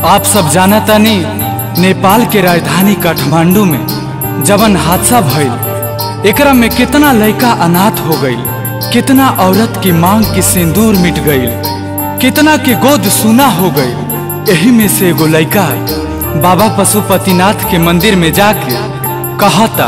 आप सब जानतानी नेपाल के राजधानी काठमांडू में जवन हादसा भइल एकरा में कितना लड़का अनाथ हो गईल कितना औरत की मांग की सिंदूर मिट गईल कितना के गोद सुना हो गईल यही में से एगो लड़का बाबा पशुपतिनाथ के मंदिर में जाके कहता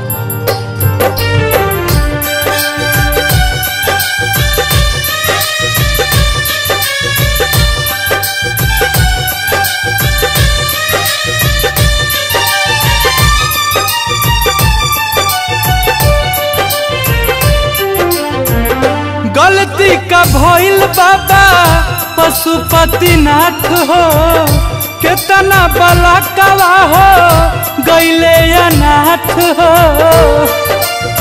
गलती का भइल बाबा पशुपतिनाथ हो कितना बलाकवा हो गईले अनाथ हो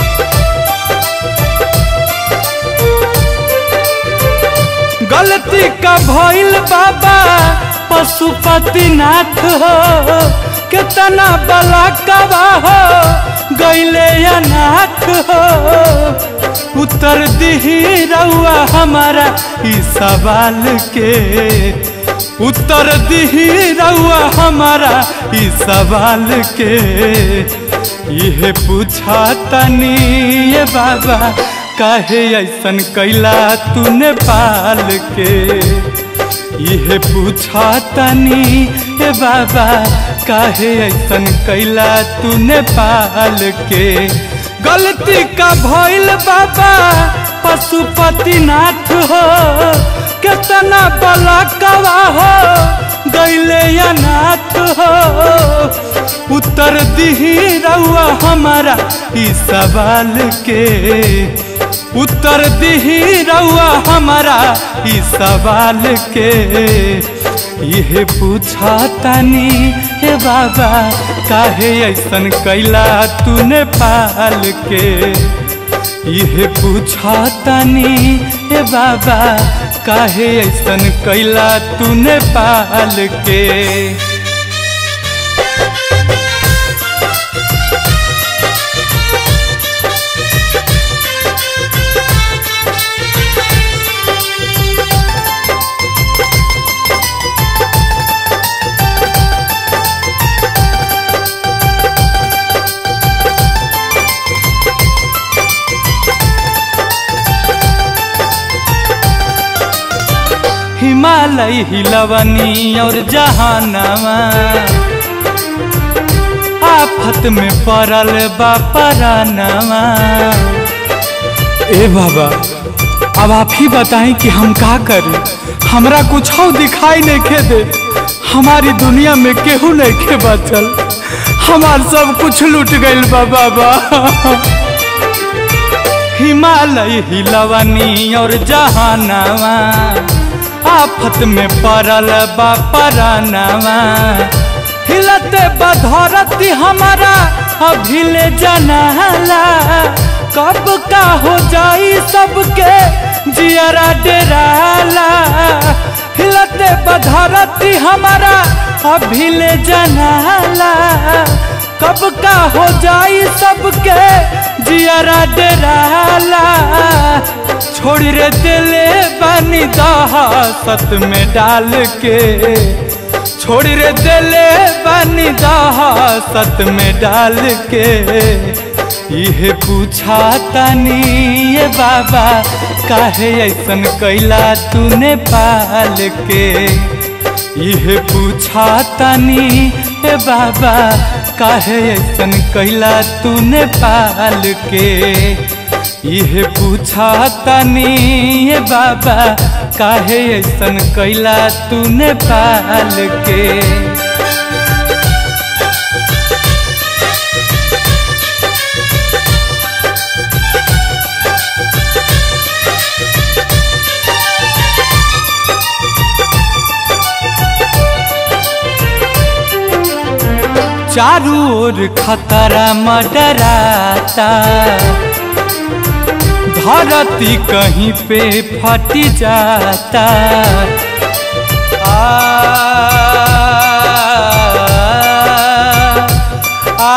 गलती का भइल बाबा पशुपतिनाथ हो कितना बलाकवा हो गईले अनाथ हो उत्तर दिही रउआ हमारा ई सवाल के उत्तर दिही रउआ हमारा ई सवाल के यह पूछा तनी ये बाबा काहे ऐसन कैला तू नेपाल के यह पूछा तनी ये बाबा काहे ऐसन कैला तू नेपाल के गलती का भइल बाबा पशुपतिनाथ हो कितना बलाकवा हो गईले अनाथ हो उत्तर दिही रउआ हमारा ई सवाल के उत्तर दिही रउआ हमारा ई सवाल के यह पूछा तनी हे बाबा काहे ऐसन कैला तू नेपाल के यह पूछा तनी हे बाबा काहे ऐसन कैला तू नेपाल के हिमालय हिलवनी और जहानवा आफत में पड़ल बा परानवा ए बाबा अब आप ही बताएं कि हम का करें हमरा कुछ दिखाई नहीं खे दे हमारी दुनिया में केहू नहीं खे बचल हमार सब कुछ लूट गईल बा बाबा हिमालय हिलवनी और जहानवा आफत में पड़ल बा परानवा हिलते बधरती हमारा अभिले जनाला कब का हो जाई सबके जियरा डेराला हिलते बधरती हमारा अभिले जनाला कब का हो जाई सबके जियरा डेराला छोड़ रे दिले बनी दहासत में डाल के छोड़ रे दिले बनी दहासत में डाल के यह पूछा तनी ये बाबा काहे ऐसन कैला तूने पाल के यह पूछा तनी ए बाबा काहे ऐसन कैला तूने पाल के यह पूछा तनी ए बाबा काहे ऐसन कैला तूने पाल के चारू ओर खतरा मडराता धरती कहीं पे फट जाता आ, आ,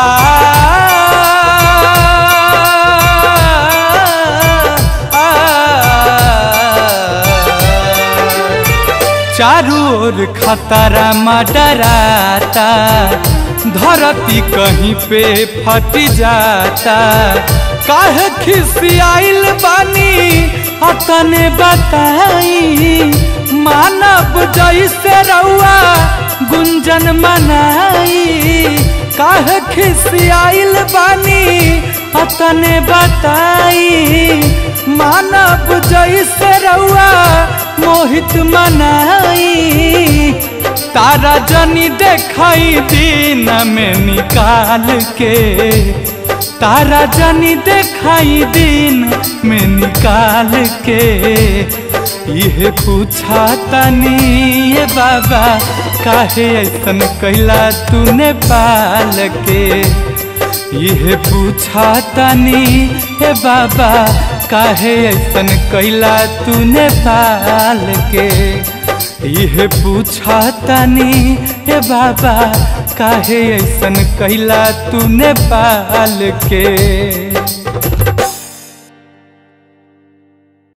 आ, चारू ओर खतरा मडराता धरती कहीं पे फट जाता काहे खिसियाइल बानी अतने बताई मानव जैसे रउआ गुंजन मनाई काहे खिसियाइल बानी अतने बताई मानव जैसे रउआ मोहित मनाई तारा जनी देखाई दिन में निकाल के तारा जनी देखाई दिन में निकाल के यह पूछा तनी ये बाबा काहे ऐसन कैला तूने पाल के यह पूछा तनी हे बाबा काहे ऐसन कैला तूने पाल के यह पूछा तनी हे बाबा काहे ऐसन कैला तूने पाल के